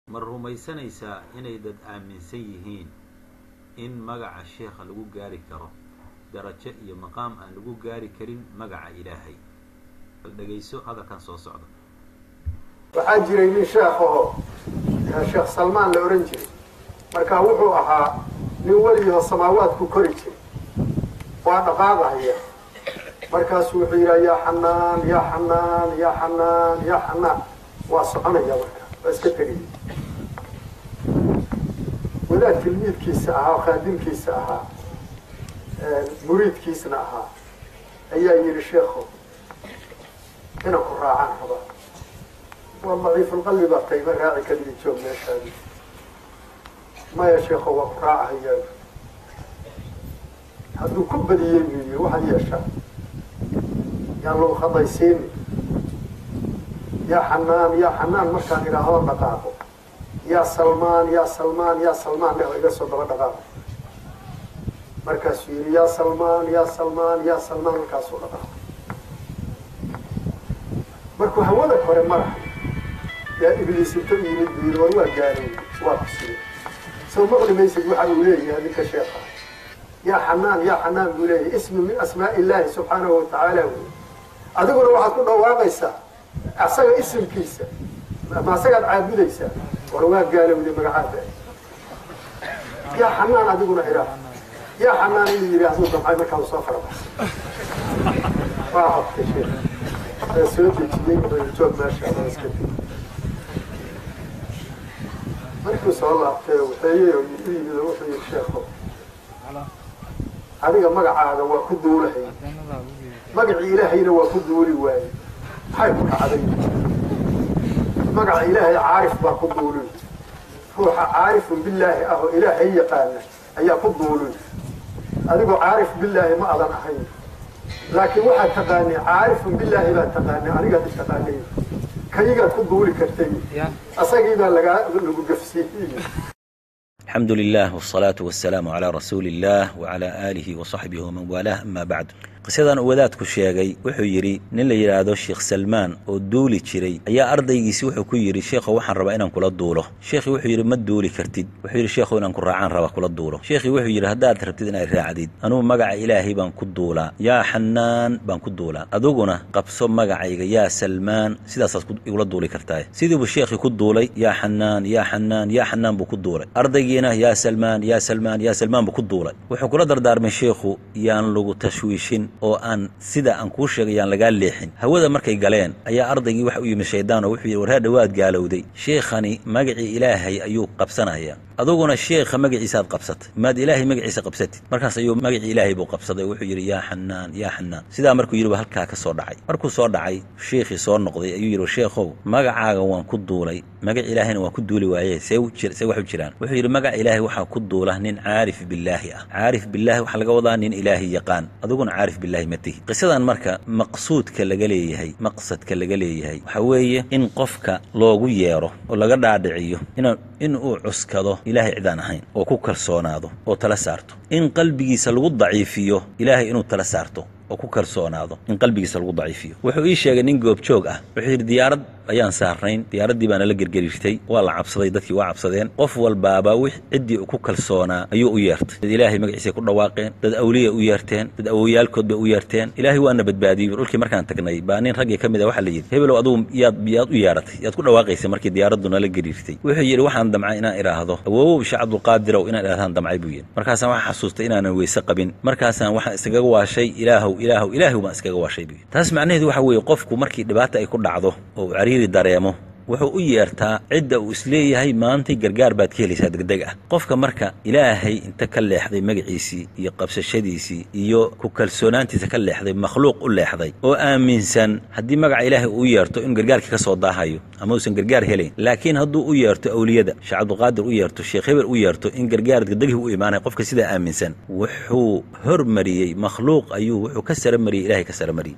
ma rumaysanaysaa inay dad aaminsan yihiin in magaca sheekha lagu gaari karo darajo iyo maqaam aan lagu gaari karin magaca ilaahay bal dhegayso hadalkan soo socda waxaa jiray nin sheekh oo sheekh salmaan la odhan jiray markaa wuxuu ahaa nin weligiho samaawaadku kori jiray waa dhaqaaqahaya markaasuu wuxuu yidhaha yaa xanaan yaa xanaan yaa xanaan yaa xanaan waa soconaya marka waa iska tegaya wadaad tilmiidkiisa ahaa oo khaadimkiisa ahaa muriidkiisna ahaa ayaa yidhi sheekho inaan ku raacaan rabaa waa daciifulqalbi baa tayma raaci kaligi joog meeshaadi maya sheekho waa ku raacahayaa hadduu ku badiyey buu yidhi waxaad yeeshaa yaan lagu khadaysiini yaa xanaan yaa xanaan markaan idhaahdo dhaqaaqo yaa salmaan yaa salmaan yaa salmaan dheh iga soo daba dhaqaaqo markaasuu yidhi yaa salmaan yaa salmaan yaa salmaan markaasuu dhaqaaqo markuu hawada kore maraha yaa ibliis inta u yimid buu yidhi war waa gaarowey waa kusiye soo maqli maysid waxa uu leeyahay ninka sheekha yaa xanaan yaa xanaan buu leeyahay ismi min asmaa illaahi subxaanahu watacaala wey adiguna waxaad ku dhawaaqaysaa asaga isimkiisa ma asagaad caabudaysaa war waa gaalowday magacaada yaa xanaan adiguna idhaa yaa xanaan inuu yidhi hadduu damcay markaa soo farabaxsay waa habtay sheekh ee soo dejiyey wuxuu joog meesha ama iska tegi markuu soo laabtay waxeeyey oo u yimid oo wuxuu yidhi sheekho adiga magacaaga waa ku duulahay magacii ilaahayna waa ku duuli waaye maxay ku dhacday magaca ilaahay caarif baa ku duulin ruuxa caarifun billaahi ah oo ilaahay yaqaana ayaa ku duulin adigoo caarif billaahi ma adan ahayn laakiin waxaad taqaanay caarifun billaahi baad taqaanay anigaad taqaanay kayigaad ku duuli kartay asagii baa lagaa lagu gafsiiyey الحمد لله والصلاة والسلام على رسول الله وعلى آله وصحبه ومن والاه أما بعد qisadan uu wadaadku sheegay wuxuu yidhi nin la yidhaahdo sheekh salmaan oo duuli jiray ayaa ardaygiisi wuxuu ku yidhi sheekhow waxaan rabaa inaan kula duulo sheekhii wuxuu yidhi ma duuli kartid wuxuu yidhi sheekhow inaan ku raacaan raba kula duulo sheekhii wuxuu yidhi haddaad rabtid inaad raacdid anugu magaca ilaahay baan ku duulaa yaa xanaan baan ku duulaa adiguna qabso magacayga yaa salmaan sidaasaad igula duuli kartaa sidiibuu sheekhii ku duulay yaa xanaan yaa xanaan yaa xanaan buu ku duulay ardaygiina yaa salmaan yaa salmaan yaa salmaan buu ku duulay wuxuu kula dardaarmay sheekhu yaan lagu tashwiishin oo aan sida aan kuu sheegay yaan lagaa leexin hawada markay galeen ayaa ardaygii waxa u yimid shaydaan oo wuxuu yidhi warhaadha waad gaalowday sheekhani magacii ilaahay ayuu qabsanaya aduguna sheekha magaciisaad qabsatay maad ilaahay magaciisa qabsatid markaas ayuu magacii ilaahay buu qabsaday oo wuxuu yidhi yaa xanaan yaa xanaan sidaa markuu yidhi ba halkaa ka soo dhacay markuu soo dhacay sheekhii soo noqday ayuu yidhi sheekhow magacaaga waan ku duulay magac ilaahayna waan ku duuli waaye see see wax u jiraan wuxuu yidhi magaca ilaahay waxaa ku duula nin caarif billaahi ah caarif billaahi waxaa laga wadaa nin ilaahay yaqaan aduguna caarif billaahi ma tihi qisadan marka maqsuudka laga leeyahay maqsadka laga leeyahay waxaa weeye in qofka loogu yeero oo laga dhaadhiciyo ina in uu cuskado ilaahay cidaan ahayn oo ku kalsoonaado oo tala saarto in qalbigiisa lagu daciifiyo ilaahay inuu tala saarto oo ku kalsoonaado in qalbigiisa lagu daciifiyo wuxuu ii sheegay nin goobjoog ah wuxuu yidhi diyaarad ayaan saarnayn diyaaraddii baana la gergerirtay waa la cabsaday dadkii waa cabsadeen qof walbaaba wix ciddii ku kalsoonaa ayuu u yeertay dad ilaahay magaciisay ku dhawaaqeen dad awliya u yeerteen dad awowyaalkood bay u yeerteen ilaahay waana badbaadiyey dhulkii markaan tagnay baa nin raggii ka mid a waxaa la yidhi hebelow adugu yaad yaad u yeeratay yaad ku dhawaaqaysay markii diyaaraddu nala geriirtay wuxuu yidhi waxaan damcay inaan idhaahdo awowow sheekh cabdulqaadirow inaan idhahdaan damcay buu yidhi markaasaan waxaan xasuustay inaanan weyse qabin markaasaan waxaan iskaga waashay ilaahow ilaahow ilaahow baan iskaga waashay buu yidhi taas macnaheedu waxa weeye qofku markii dhibaata ay ku dhacdo oo uu cariiri dareemo wuxuu u yeertaa cidda uu isleeyahay maantay gargaar baad ka helaysaa degdeg ah qofka marka ilaahay inta ka leexday magaciisii iyo qabsashadiisii iyo ku kalsoonaantiisa ka leexday makhluuq u leexday oo aaminsan haddii magaca ilaahay uu yeerto inuu gargaarkii ka soo daahayo ama uusan gargaar helayn laakiin hadduu u yeerto awliyada sheekh cabdulqaadir u yeerto sheekh hebel u yeerto in gargaar degdegih u imaanaya qofka sidaa aaminsan wuxuu hormariyey makhluuq ayuu wuxuu ka sara mariyey ilahay ka sara mariyey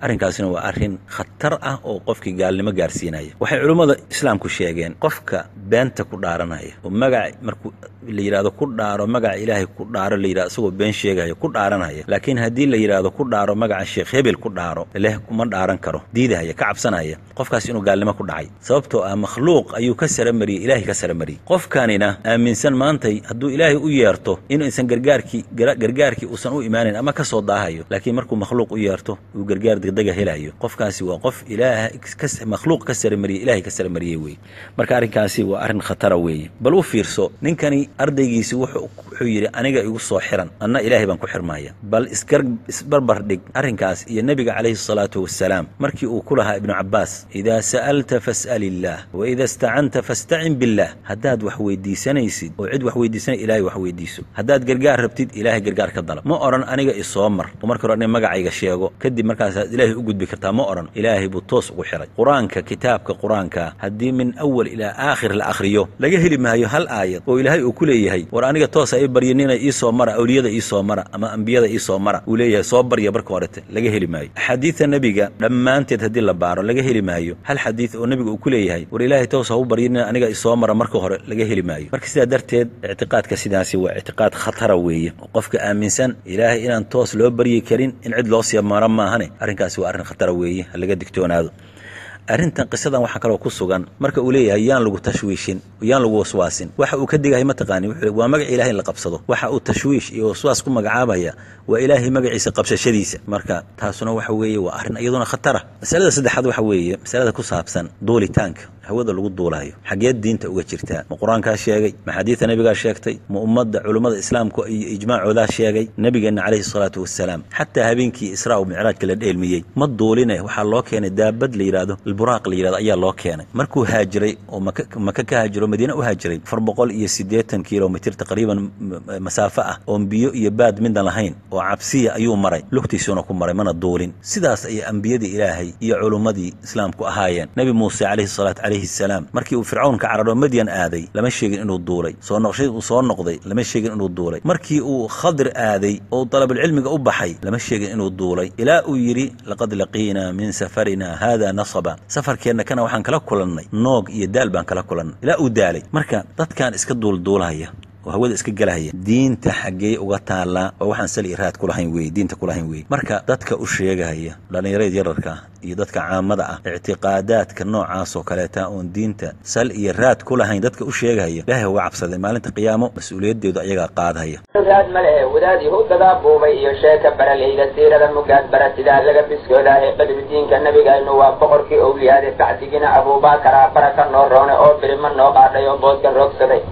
arrinkaasina waa arrin khatar ah oo qofkii gaalnimo gaarsiinaya waxay culummada islaamku sheegeen qofka beenta ku dhaaranaya oo magac markuu la yidhahdo ku dhaaro magaca ilaahay ku dhaaro la yidhahdo isagoo been sheegaya ku dhaaranaya laakiin haddii la yidhahdo ku dhaaro magaca sheekh hebel ku dhaaro leh kuma dhaaran karo diidahaya ka cabsanaya qofkaas inuu gaalnimo ku dhacay sababtoo ah makhluuq ayuu ka sara mariyey ilaahay ka sara mariyey qofkanina aaminsan maantay hadduu ilaahay u yeerto inuusan gargaarkii gargaarkii uusan u imaanayn ama ka soo daahayo laakiin markuu makhluuq u yeerto uu gargaar degdega helayo qofkaasi waa qof ilaah makhluuq ka sara mariyey ilaahay ka sara mariyey weye marka arrinkaasi waa arrin khatara weeye bal u fiirso ninkani ardaygiisi wuxuu yidhi aniga igu soo xiran anna ilaahay baan ku xirmaya bal isgar isbarbar dhig arrinkaas iyo nebiga calayhi salaatu wasalaam markii uu ku lahaa ibnu cabbaas idaa sa'alta fas'al illaah wa ida istacanta fastacin billaah haddaad wax weydiisanaysid oo cid wax weydiisanay ilaahay wax weydiiso haddaad gargaar rabtid ilaahay gargaar ka dalab ma odhan aniga isoo mar oo marka hore aniga magacayga sheego kadib markaasaad ilaahay u gudbi kartaa ma odhan ilaahay buu toos ugu xiray qur-aanka kitaabka qur-aanka haddii min awal ilaa aakhir la akhriyo laga heli maayo hal aayad oo ilaahay uu ku leeyahay war aniga toosa i baryanina iisoo mara awliyada iisoo mara ama ambiyada iisoo mara uu leeyahay soo barya marka horete laga heli maayo axaadiidta nebiga dhammaanteed haddii la baaro laga heli maayo hal xadiid oo nebiga uu ku leeyahay war ilaahay toos ha u baryanina aniga isoo mara marka hore laga heli maayo marka sidaa darteed ictiqaadka sidaasi waa ictiqaad khatara weeye oo qofka aaminsan ilaahay inaan toos loo baryi karin in cid loo sii maro maahane arrinkaasi waa arrin khatara weeye ha laga digtoonaado arrintan qisadan waxaa kaloo ku sugan marka uu leeyahay yaan lagu tashwiishin yaan lagu waswaasin waxa uu ka digahay mataqaani wuxuu waa magac ilaahay in la qabsado waxa uu tashwiish iyo waswaas ku magacaabaya waa ilaahay magaciisa qabsashadiisa marka taasuna waxa weeye waa arrin iyaduna khatara masalada saddexaad waxa weeye masalada ku saabsan duulitaanka hawada lagu duulayo xageed diinta uga jirtaa ma qur-aankaa sheegay ma xadiida nebigaa sheegtay ma ummadda culummada islaamka iyo ijmaacoodaa sheegay nebigeenna calayhi salaatu wasalaam xataa habeenkii israa u micraajka la dheelmiyey ma duuline waxaa loo keenay daabad la yidhahdo alburaaq la yidhahdo ayaa loo keenay markuu haajiray oo maka maka ka haajiro madiine u haajiray afar boqol iyo siddeetan kilomitir taqriiban masaafo ah oon biyo iyo baad midaan lahayn oo cabsiya ayuu maray lugtiisuuna ku maray mana duulin sidaas ayay ambiyadii ilaahay iyo culummadii islaamku ahaayeen nebi muuse calayhi salaatu calayhi salaam markii uu fircawn ka cararo madyan aaday lama sheegin inuu duulay soo noqshay uu soo noqday lama sheegin inuu duulay markii uu khadir aaday oo dalabulcilmiga u baxay lama sheegin inuu duulay ilaa uu yidhi laqad laqiinaa min safarina haada nasaba safarkeenna kana waxaan kala kulannay noog iyo daal baan kala kulannay ilaa uu daalay marka dadkan iska duulduulahaya oo hawada iska gelahaya diinta xaggee uga taallaa oo waxaan sal iyo raad kulahayn weye diinta kulahayn weye marka dadka u sheegahaya dhallinyarada yararka iyo dadka caamada ah ictiqaadaadka noocaas oo kaleeta oon diinta sal iyo raad ku lahayn dadka u sheegahaya ilaahay uga cabsaday maalinta qiyaamo mas-uuliyaddeedu ayagaa qaadahaya raad ma lehe wadaad yahuudadaa buubay iyo sheeka baraleyda siirada mugaad baratidaa laga biskoodaahe qadridiinka nabigaynu waa boqorkii owliyaade bacdigina abuubakara baraka noo roone oo birima noo qaadhay oo booska roogsaday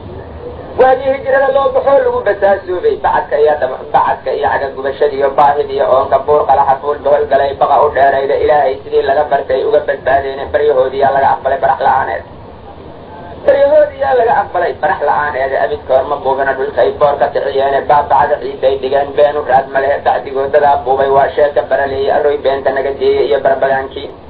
waagii hijrada loo baxoo lagu basaasuubay bacadka iyo bacadka iyo cagagubashadiiyo baahidiiyo oonka buur qalaxa fuul bohol galay baqa u dheerayda ilaahay sidii laga bartay uga badbaadeene baryahoodiyaa laga aqbalay barax la-aaneed baryahoodiyaa laga aqbalay barax la-aaneeda abidkoor ma buubina dhulkay boor ka kixiyeene baabacada ciiday dhigeen been u raad ma lehe bacdigoodadaa buubay waa sheeka baraleeyey arroy beenta naga deeyey iyo barbagaankii